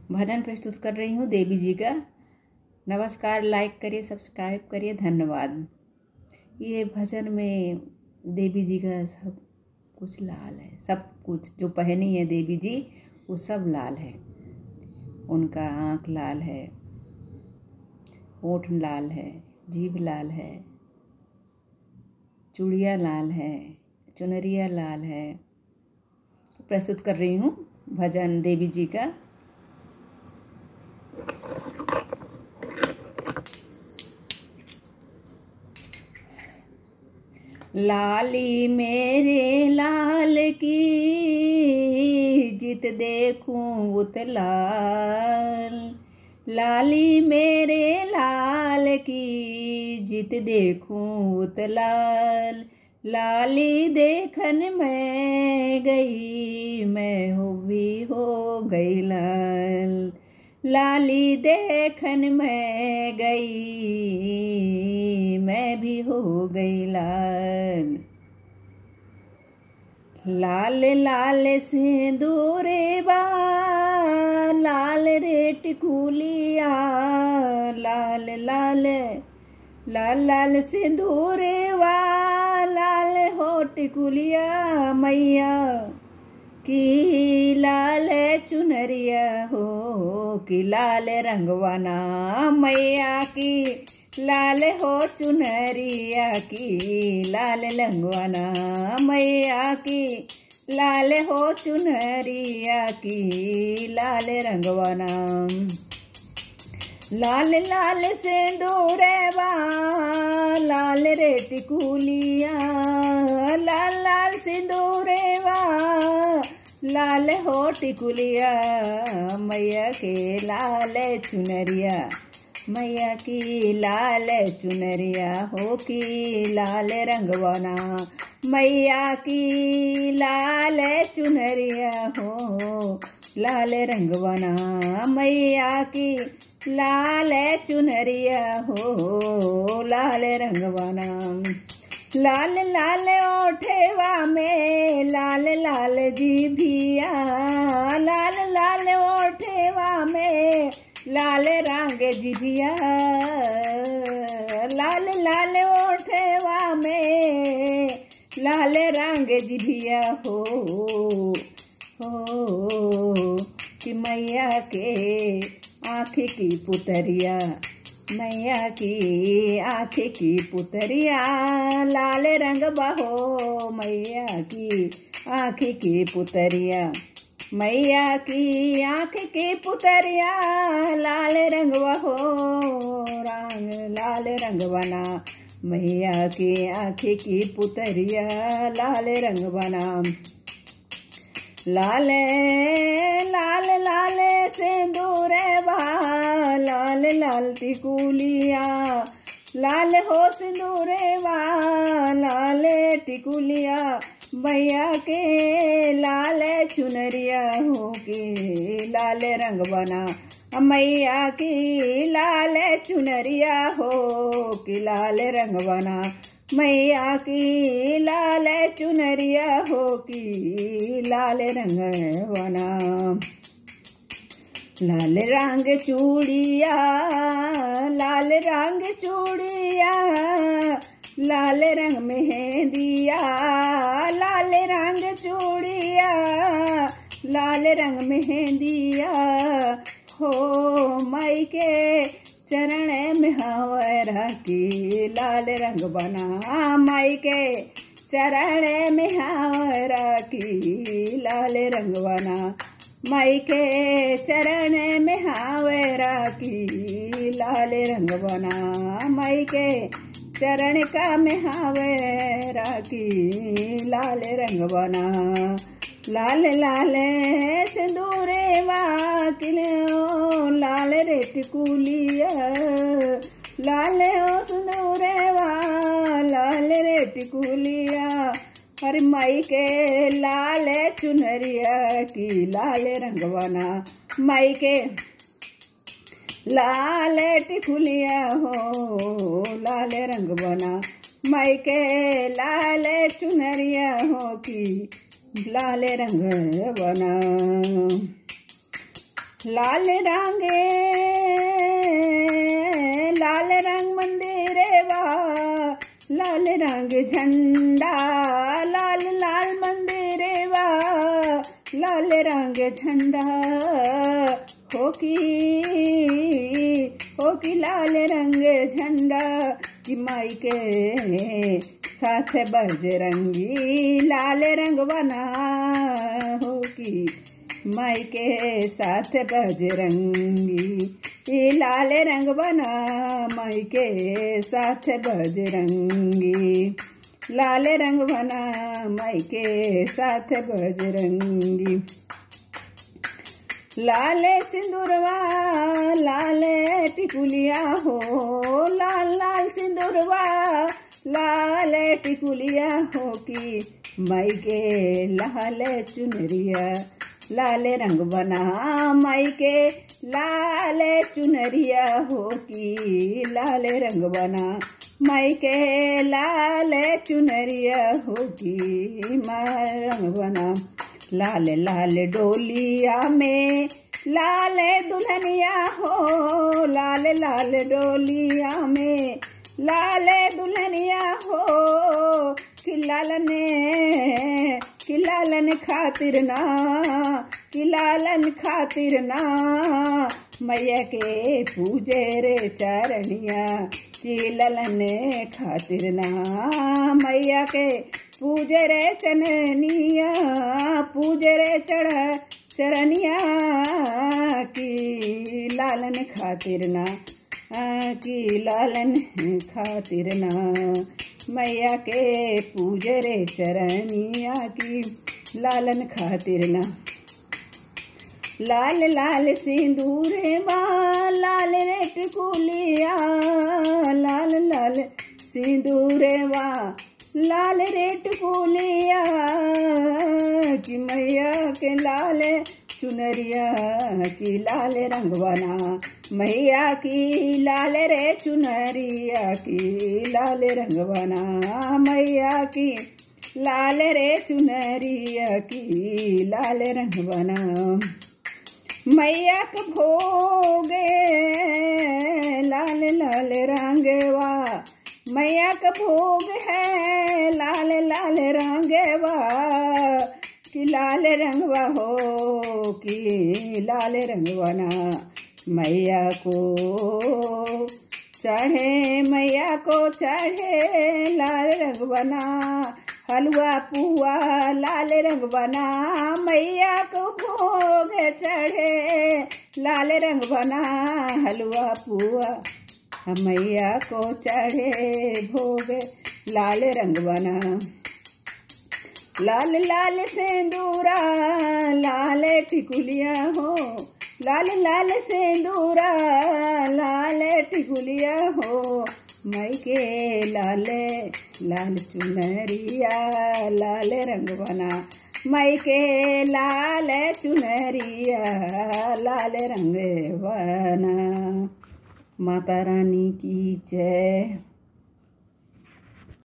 भजन प्रस्तुत कर रही हूँ देवी जी का नमस्कार लाइक करिए सब्सक्राइब करिए धन्यवाद ये भजन में देवी जी का सब कुछ लाल है सब कुछ जो पहनी है देवी जी वो सब लाल है उनका आँख लाल है ओठ लाल है जीभ लाल है चूड़िया लाल है चुनरिया लाल है प्रस्तुत कर रही हूँ भजन देवी जी का लाली मेरे लाल की जित देखूं उत लाल लाली मेरे लाल की जित देखूं उत लाल लाली देखन मैं गई मैं हो भी हो गई लाल लाली देखन मैं गई मैं भी हो गई लाल लाल लाल सिंदूरे बा लाल रे टिकुलिया लाल लाल लाल लाल सिंदूरे वा लाल हो टिकुलिया मैया की लाल चुनरिया हो कि लाल रंगवाना मैया की लाल हो चुनरिया की लाल रंगवाना मैया की लाल हो चुनरिया की लाल रंगवाना लाल लाल से दूरेवा लाल रे टिकुलिया लाल लाल सिंदूरेवा लाल हो टिकुलिया मैया के लाल चुनरिया मैया की लाल चुनरिया हो की लाल रंगवाना मैया की लाल चुनरिया हो लाल रंगवाना मैया की लाल चुनरिया हो लाल रंगवाना लाल लाल ओठेवा में लाल लाल जीभिया लाल लाल ओठेवा में लाल रंग जीभिया लाल लाल ओठेवा में लाल रंग जीभिया हो हो कि मैया के आँख की पुतरिया मैया की आँख की पुतरिया लाल रंग बहो मैया की आँख की पुतरिया मैया की आँख की पुतरिया लाल रंग बहो रंग लाल रंग बना मैया की आँख की पुतरिया लाल रंग बना लाल लाल लाल सिंदूर बा लाल लाल टिकुलिया लाल हो सिंदूर बा लाल टिकुलिया भैया के लाल चुनरिया हो के लाल रंग बना मैया की लाल चुनरिया हो कि लाल रंग बना मैया की लाल चुनरिया हो की लाल रंग बना लाल रंग चूड़िया लाल रंग चूड़िया लाल रंग मेहंदिया लाल रंग चूड़िया लाल रंग मेहंदिया हो माई के चरण में हवरा की लाल रंग बना माई के चरण में हवरा की लाल रंग बना माई के चरण में हावरा की लाल रंग बना माई के चरण का में हावरा की लाल रंग बना लाल लाल सिंदूरे वाकिल लाल रे टिकुलिया लाल ओ सिंदूरे वा लाल रे टिकुलिया हर माई के लाल चुनरिया की लाल रंगवाना माई के लाल टिकुलिया हो लाल रंग बना माई के लाल चुनरिया हो की लाल रंग बना लाल रंगे लाल रंग मंदिर वा लाल रंग झंडा लाल लाल मंदिर वा लाल रंग झंडा हो की हो की लाल रंग झंडा कि माई के साथ बजरंगी लाल रंग बना हो की माई के साथ बजरंगी ये लाल रंग बना माई के साथ बजरंगी लाल रंग बना माई के साथ बजरंगी लाल सिंदूरवा लाल टिकुलिया हो लाल लाल सिंदूरवा लाल टिकुलिया हो की माई के लाल चुनरिया लाल रंग बना माई के लाल चुनरिया हो की लाल रंग बना माई के लाल चुनरिया हो की रंग बना लाल लाल डोलिया में लाल दुल्हनिया हो लाल लाल डोलिया में लाल दुल्हनिया हो कि लालन कि लालन खातिर ना कि लालन खातिर ना मैया के पूजे रे चरणिया कि ललन खातिर ना मैया के पूजे रे चननिया पूजे रे चढ़ चरनिया की लालन खातिर ना की लालन खातिर ना मैया के पूजे रे चरनिया की लालन खातिर ना लाल लाल सिंदूर बा लाल रेट कुलिया लाल लाल सिंदूर बा लाल रेट कुलिया कि मैया के लाल चुनरिया की लाल रंग बना मैया की लाल रे चुनरिया की लाल रंग बना मैया की लाल रे चुनरिया की लाल रंग बना मैया के भोगे लाल लाल रंगवा मैया का भोग है लाल लाल रंगवा कि लाल रंगवा हो कि लाल रंगवाना मैया को चढ़े मैया को चढ़े लाल रंग बना हलवा पुआ लाल रंग बना मैया को भोग चढ़े लाल रंग बना हलवा पुआ मैया को चढ़े भोग लाल रंग बना लाल लाल सेंदूरा लाल टिकुलिया हो लाल लाल सेंदूरा लाल टिकुलिया हो मई के लाल लाल चुनरिया लाल रंग बना मई के लाल चुनरिया लाल रंग बना माता रानी की जय